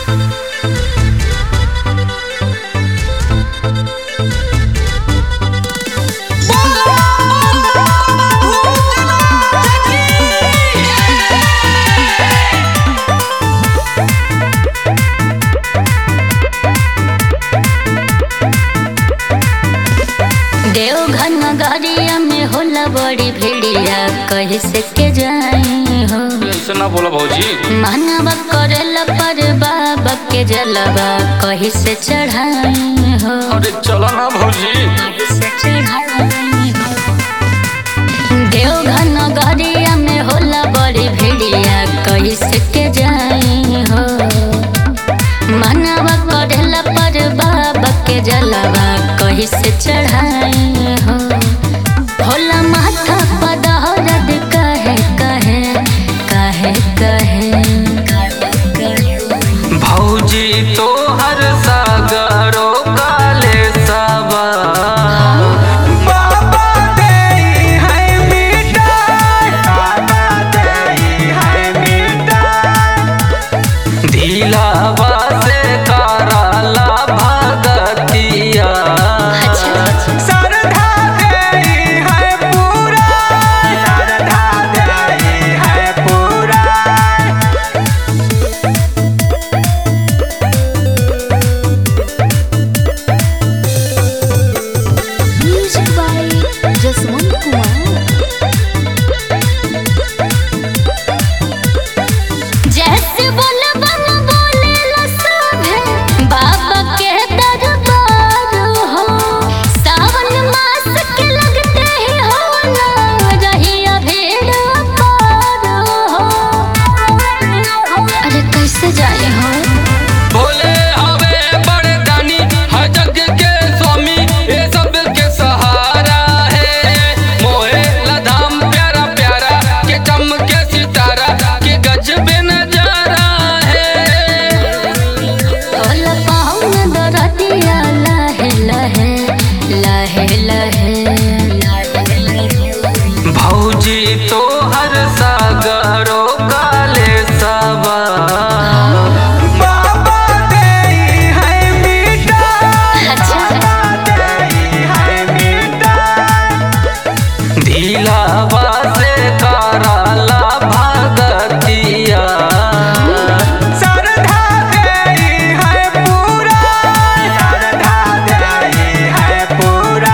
देवघर नगरिया में होला बड़ी भिड़िया कहीं से के जाई हो ऐसे ना बोला भौजी मानवा करेला पर बाबा के जलवा कहीं से चढ़ाई हो अरे चलो ना भौजी कहीं से चढ़ाई हो देवघर नगरिया में होला बड़ी भिड़िया कहीं से के जाई हो मानवा करेला पर बाबा के जलवा कहीं से चढ़ाई हो होला माथा पदहरद कहे कहे कहे कहे भौजी तो हर सागरो काले सबा बाबा देई है मिठाई बाबा देई है मिठाई दिलावा से कराला भगतिया श्रद्धा देई है पूरा श्रद्धा देई है पूरा Music by Jaswant Kumar. जैसे बोले बन बोले लसाभे बाबा के दरबार हो सावन मास के लगते ही हो ना रहिया भीड़ अपार हो अरे कैसे जाए हो भोले हवे बड़े दानी हर जग के स्वामी ये सब के सहारा है मोहे लधाम प्यारा प्यारा के चमके सितारा के गजब नजारा है होला पाँव में दरदिया लहे लहे लहे लहे भौजी तो हर सागरो काले सबा बाबा देई है मिठाई अच्छा दिलावा से कराला भगतिया श्रद्धा देई है पूरा श्रद्धा देई है पूरा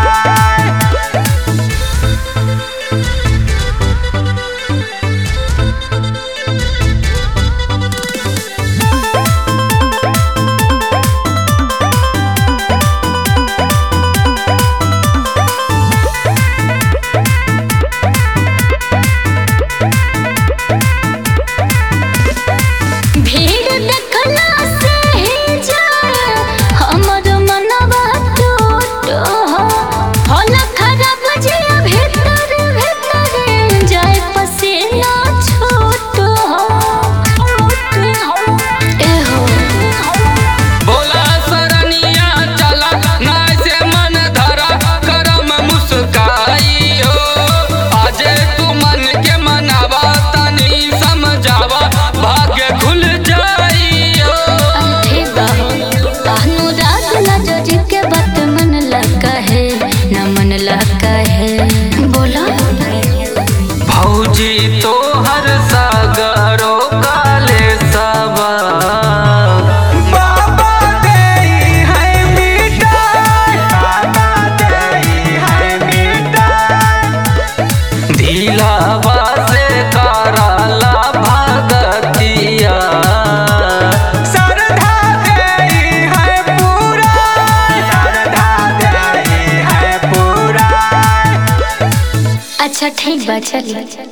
भीड़ देखला से ही जाए हमर मनवा टूट हो होला खराब जे भीतर भीतर जाए पसीना छूट हो ए हो बोला सरनिया चला ना से मन धरा करम मुस्काई हो आजे तू मन के मनावा तनी समझावा भाग्य खुल जाई हो ठीक बा अनुराग ना जोजी के बात मन लगा है न मन लगा है बोला भौजी तो हर सागरो काले सबा बाबा देई है मिठाई बाबा देई है मिठाई दिलावा से कराला भगतिया श्रद्धा देई है पूरा श्रद्धा देई है पूरा अच्छा ठीक बा चलिए